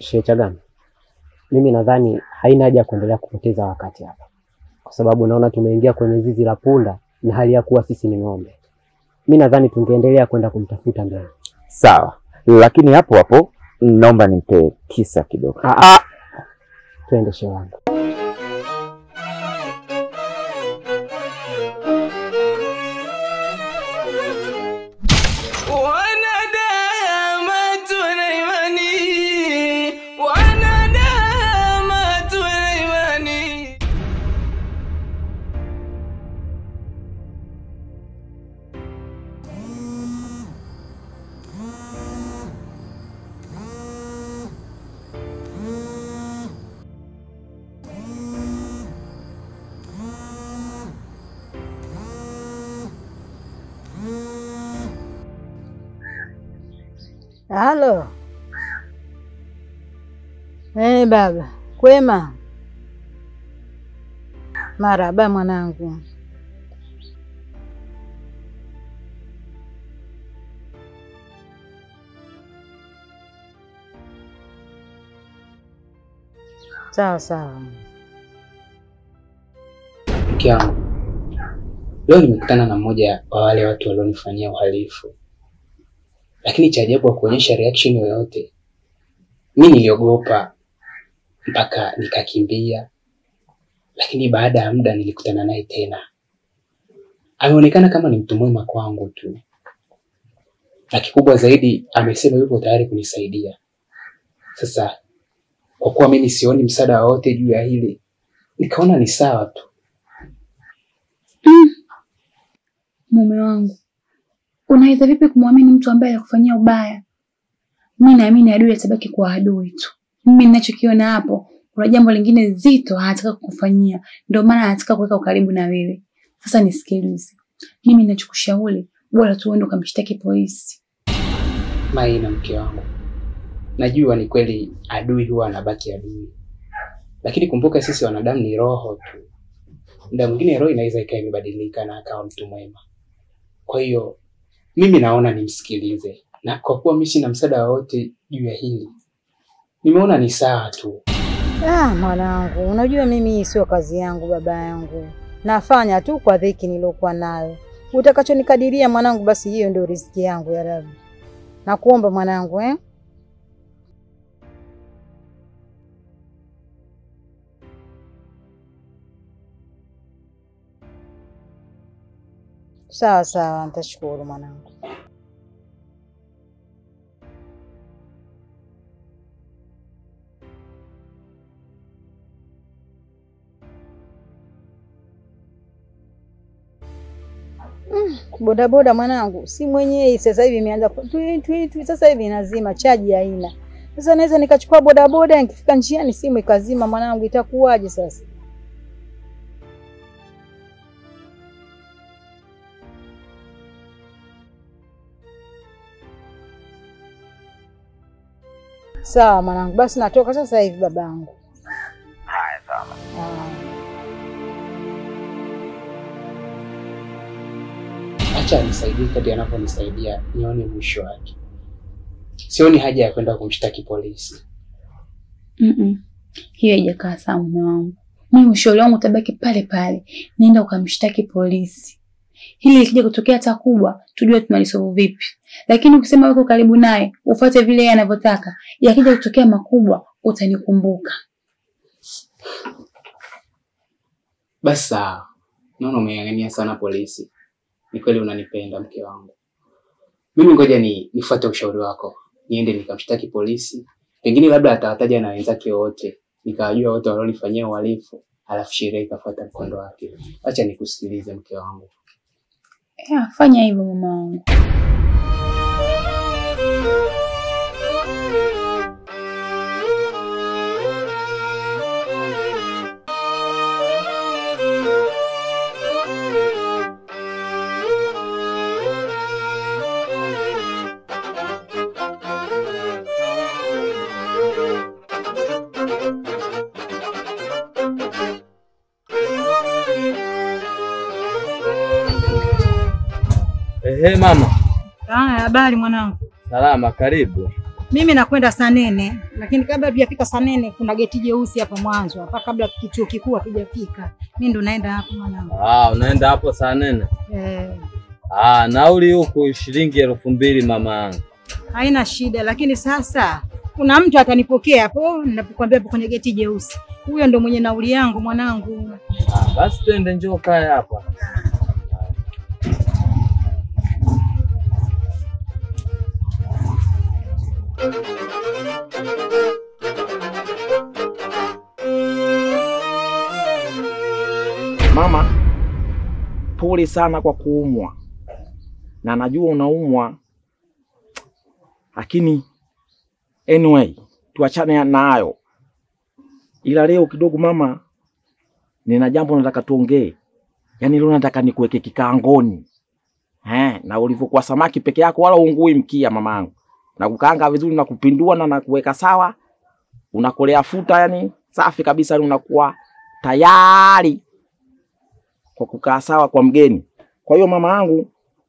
Shehe Chagama, mimi nadhani haina haja ya kuendelea kupoteza wakati hapa, kwa sababu naona tumeingia kwenye zizi la punda na hali ya kuwa sisi ni ng'ombe. Mi nadhani tungeendelea kwenda kumtafuta mbele. Sawa, lakini hapo hapo naomba nimpe kisa kidogo. Ah, ah. Twende shehe wangu. Wanadama tuna imani, wanadama tuna imani. Halo. Eh, baba, kwema? Maraba mwanangu. Sawa sawa. Mke wangu, leo nimekutana na mmoja wa wale watu walionifanyia uhalifu, lakini cha ajabu hakuonyesha reaction yoyote. Mi niliogopa mpaka nikakimbia, lakini baada ya muda nilikutana naye tena. Ameonekana kama ni mtu mwema kwangu tu, na kikubwa zaidi amesema yupo tayari kunisaidia. Sasa kwa kuwa mimi sioni msaada wowote juu ya hili, nikaona ni sawa tu. Mume wangu, unaweza vipi kumwamini mtu ambaye alikufanyia ubaya? Mi naamini adui atabaki kwa adui tu. Mimi ninachokiona hapo, kuna jambo lingine zito anataka kukufanyia, ndio maana anataka kuweka ukaribu na wewe. Sasa nisikilize, mimi ninachokushauri, bora tu uende ukamshtaki polisi. Maina, mke wangu, najua ni kweli adui huwa anabaki adui, lakini kumbuka sisi wanadamu ni roho tu. Muda mwingine roho inaweza ikawa imebadilika na akawa mtu mwema. Kwa hiyo mimi naona nimsikilize, na kwa kuwa mimi sina msaada wowote juu ya hili, nimeona ni sawa tu. Ah, mwanangu, unajua mimi hii sio kazi yangu baba yangu. Nafanya tu kwa dhiki niliokuwa nayo. Utakachonikadiria mwanangu, basi hiyo ndio riziki yangu ya Rabbi. Nakuomba mwanangu eh? Sawa sawa, nitashukuru mwanangu. Mm, bodaboda mwanangu, si mwenyewe sasa hivi imeanza ku- twi twi twi, sasa hivi inazima, chaji haina. Sasa naweza nikachukua bodaboda, nikifika njiani simu ikazima, mwanangu, itakuwaje sasa? Sawa mwanangu, basi natoka sasa hivi babangu. Haya, sawa. Ah. Acha anisaidie kadri anaponisaidia, nione mwisho wake. Sioni haja ya kwenda kumshtaki polisi. Mm-mm. Hiyo haijakaa sawa mume wangu. Mimi ushauri wangu utabaki pale pale, nenda ukamshtaki polisi. Hili likija kutokea hata kubwa, tujue tunalisolve vipi. Lakini ukisema uko karibu naye, ufuate vile yeye anavyotaka, yakija kutokea makubwa, utanikumbuka. Basi sawa, naona umeng'ang'ania sana polisi. Ni kweli unanipenda mke wangu. Mimi ngoja ni nifuate ushauri wako, niende nikamshtaki polisi, pengine labda atawataja na wenzake wote, nikawajua wote walionifanyia uhalifu, alafu sheria ikafuata mkondo wake. Acha nikusikilize mke wangu. Ya, fanya hivyo mama wangu. Ehe mama, Haya, habari mwanangu. salama, karibu. Mimi nakwenda Sanene, lakini kabla tujafika Sanene kuna geti jeusi hapa mwanzo hapa, kabla kichuo kikuu hatujafika. Mimi ndo naenda hapo mwanangu. Ah, unaenda hapo saa nene? Eh, Ah, nauli huku shilingi elfu mbili mama yangu. haina shida, lakini sasa kuna mtu atanipokea hapo ninapokuambia hapo kwenye geti jeusi. Huyo ndo mwenye nauli yangu mwanangu. Ah, basi twende, njoo kae hapa. Mama, pole sana kwa kuumwa, na najua unaumwa, lakini anyway, tuachane nayo. Ila leo kidogo mama, nina jambo nataka tuongee. Yaani leo nataka nikuweke kikaangoni eh, na ulivyokuwa samaki peke yako, wala ungui mkia mamangu, na kukaanga vizuri na kupindua na nakuweka sawa, unakolea futa, yani safi kabisa, yani unakuwa tayari kwa kukaa sawa kwa mgeni. Kwa hiyo mama yangu,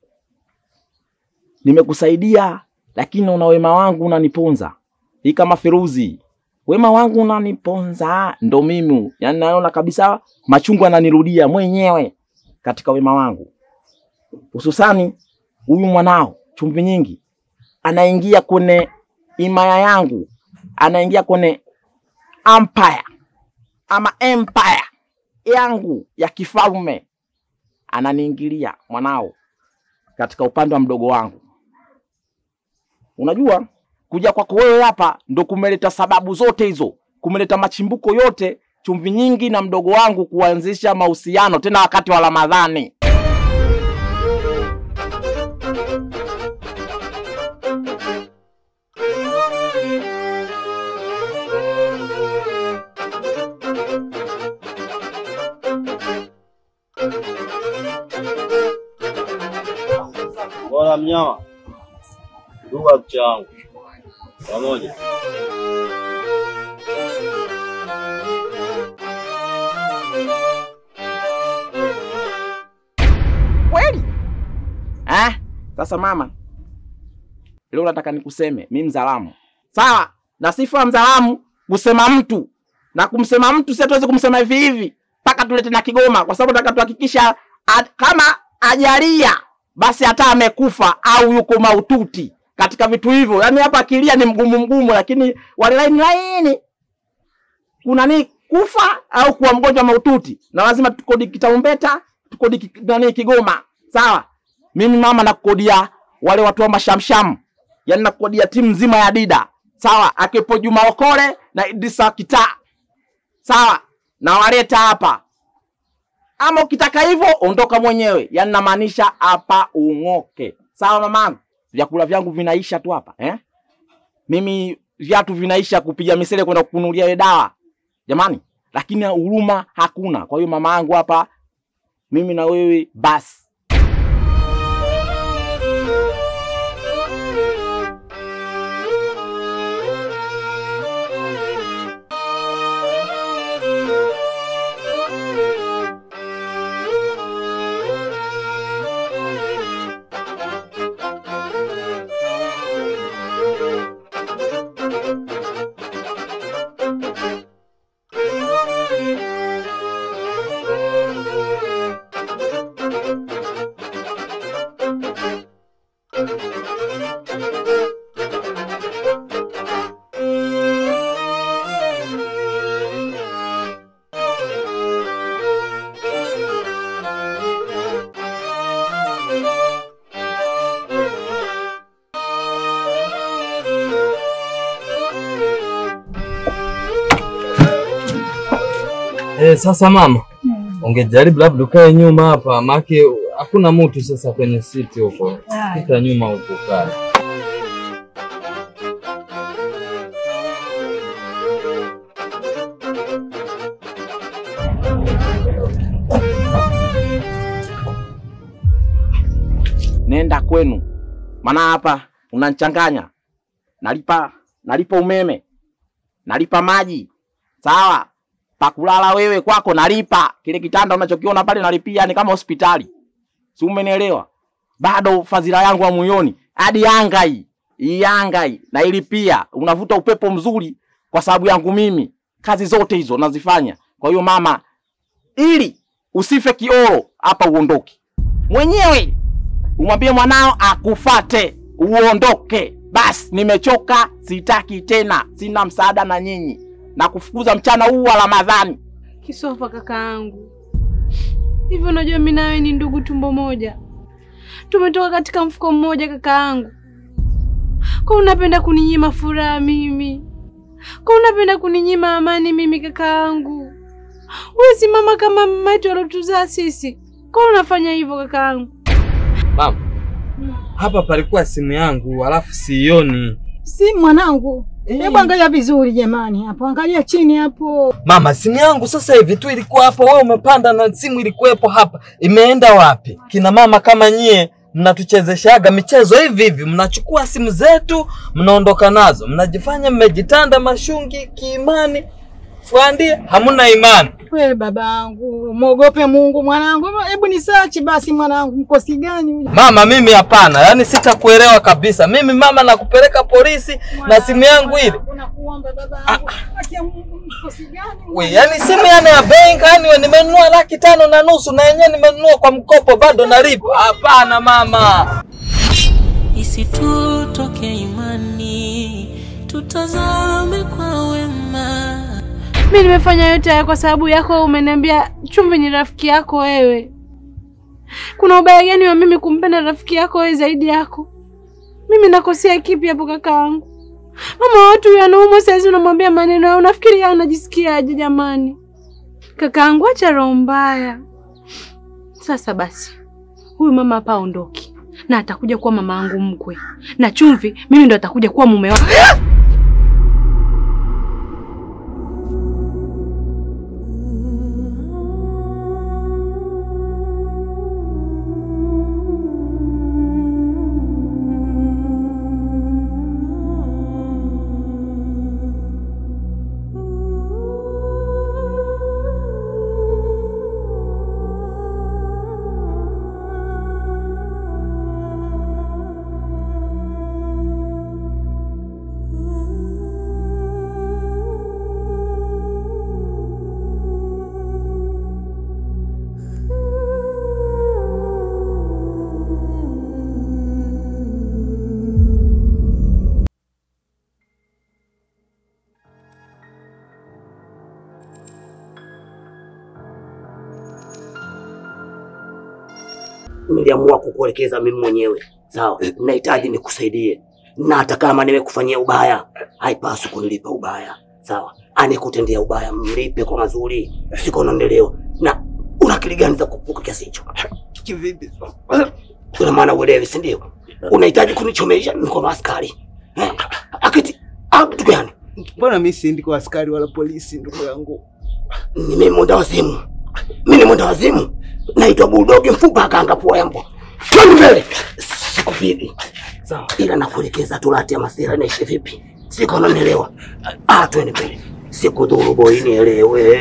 nimekusaidia lakini una wema wangu unaniponza. Hii kama Feruzi, wema wangu unaniponza, ndo mimi yani, naona kabisa machungu ananirudia mwenyewe katika wema wangu, hususani huyu mwanao chumvi nyingi anaingia kwenye himaya yangu, anaingia kwenye empire ama empire yangu ya kifalme ananiingilia mwanao katika upande wa mdogo wangu. Unajua, kuja kwako wewe hapa ndo kumeleta sababu zote hizo, kumeleta machimbuko yote, chumvi nyingi na mdogo wangu kuanzisha mahusiano tena wakati wa Ramadhani. Bora mnyama ndugu wa picha wangu pamoja. Kweli eh? Sasa mama, leo nataka nikuseme mi mzalamu, sawa? Na sifa ya mzalamu kusema mtu na kumsema mtu, si hatuwezi kumsema hivi hivi mpaka tulete na Kigoma, kwa sababu nataka tuhakikisha at- kama ajalia basi hata amekufa au yuko maututi katika vitu hivyo. Yaani hapa akilia ni mgumu mgumu, lakini wale laini laini kuna ni kufa au kuwa mgonjwa maututi, na lazima tukodi kitaumbeta tukodi ki- nani Kigoma, sawa? Mimi mama nakukodia wale watu wa mashamsham, yaani nakukodia timu nzima ya Dida, sawa? Akiwepo Juma Okole na Idrisa Kita, sawa? Na waleta hapa ama ukitaka hivyo ondoka mwenyewe, yaani namaanisha hapa ung'oke, sawa mamangu? Vyakula vyangu vinaisha tu hapa eh? Mimi viatu vinaisha kupiga misele kwenda kukunulia ile dawa jamani, lakini huruma hakuna. Kwa hiyo mama yangu hapa, mimi na wewe basi. Eh, sasa mama, ungejaribu labda ukae nyuma hapa, maake hakuna mtu sasa kwenye siti huko. Pita nyuma huko kae. nenda kwenu, maana hapa unanichanganya. Nalipa nalipa umeme, nalipa maji, sawa. Pakulala wewe kwako nalipa, kile kitanda unachokiona pale nalipia, ni kama hospitali, si umenielewa? Bado fadhila yangu hamuioni, hadi Yanga hii hii Yanga hii na ili pia unavuta upepo mzuri kwa sababu yangu mimi. Kazi zote hizo nazifanya. Kwa hiyo mama, ili usife kioro hapa, uondoke mwenyewe, umwambie mwanao akufate, uondoke. Basi nimechoka, sitaki tena, sina msaada na nyinyi, na kufukuza mchana huu wa Ramadhani. Kisofa kakaangu, hivyo unajua mimi nawe ni ndugu tumbo moja, tumetoka katika mfuko mmoja kakaangu. Kwa unapenda kuninyima furaha mimi? Kwa unapenda kuninyima amani mimi kakaangu? Wewe si mama kama mama yetu alotuzaa sisi. Kwa unafanya hivyo kakaangu? Mama, hapa palikuwa simu yangu alafu siioni. Si mwanangu, hebu angalia vizuri jamani, hapo angalia chini hapo. Mama, simu yangu sasa hivi tu ilikuwa hapo, wewe umepanda na simu ilikuwepo hapa, imeenda wapi? Kina mama kama nyie mnatuchezeshaga michezo hivi hivi, mnachukua simu zetu mnaondoka nazo, mnajifanya mmejitanda mashungi kiimani, fuandi hamuna imani. We babangu, mwogope Mungu mwanangu. Hebu ni search basi mwanangu, mkosi gani huyu? Mama, mimi hapana, yaani sitakuelewa kabisa. Mimi mama, nakupeleka polisi na simu yangu ile Nakuomba babangu, acha Mungu, mkosi gani? We, yani simu yani ya benki yani we, nimenunua laki tano na nusu na yenyewe nimenunua kwa mkopo bado nalipa. Hapana mama. Isitutoke imani, tutazame kwa wema. Mimi nimefanya yote haya kwa sababu yako. wewe Umeniambia Chumvi ni rafiki yako wewe. Kuna ubaya gani wa mimi kumpenda rafiki yako wewe zaidi yako? Mimi nakosea kipi hapo kakaangu? Mama watu huyu anaumwa saizi, unamwambia maneno hayo, unafikiri yeye anajisikiaje jamani? Kakaangu, acha roho mbaya. Sasa basi, huyu mama hapa aondoki na atakuja kuwa mama yangu mkwe, na Chumvi mimi ndo atakuja kuwa mume wako. niliamua kukuelekeza mimi mwenyewe sawa. Nahitaji nikusaidie, na hata kama nimekufanyia ubaya, haipaswi kunilipa ubaya sawa. Anikutendea ubaya, mlipe kwa mazuri, siko unaendelewa na una akili gani za kupuka kiasi hicho? Kivipi? Kuna maana uelewi, si ndio? Unahitaji kunichomesha mkono askari eh? Akiti au kitu gani? Mbona mimi siendi kwa askari wala polisi, ndugu yangu? Ni mimi mwenda wazimu, mimi ni mwenda wazimu, naitwa Bulldog mfupa akanga pua ya mbwa. Twende mbele, sikupigi sawa, ila nakuelekeza tulati ya masira naishi vipi, siko unanielewa? Ah, twende mbele, sikudhuru boy, nielewe.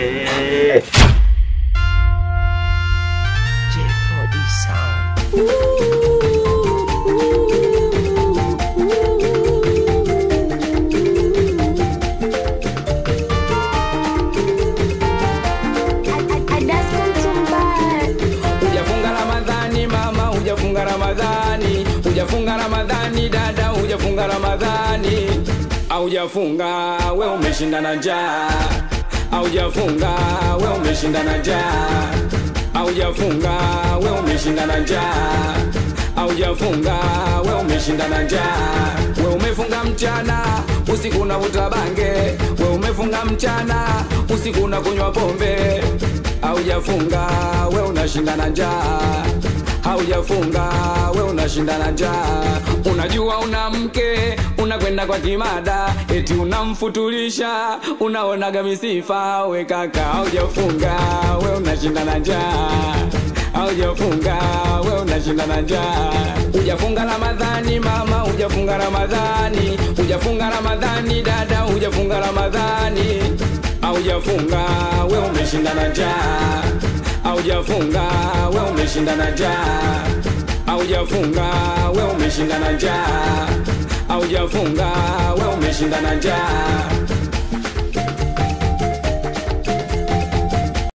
Hujafunga Ramadhani mama, hujafunga Ramadhani, hujafunga Ramadhani dada, hujafunga Ramadhani, aujafunga we umeshinda na njaa, aujafunga we umeshinda na njaa, aujafunga we umeshinda na njaa, aujafunga we umeshinda na njaa, we umefunga mchana usiku unavuta bange, we umefunga mchana usiku unakunywa pombe haujafunga we unashinda na njaa, haujafunga we unashinda na njaa. Unajua una mke unakwenda kwa kimada, eti unamfutulisha, unaonaga misifa. We kaka, haujafunga we unashinda na njaa, haujafunga we unashinda na njaa. Hujafunga Ramadhani mama, hujafunga Ramadhani, hujafunga Ramadhani dada, hujafunga Ramadhani aujafunga we umeshinda na njaa, aujafunga we umeshinda na njaa, aujafunga we umeshinda na njaa, aujafunga we umeshinda na njaa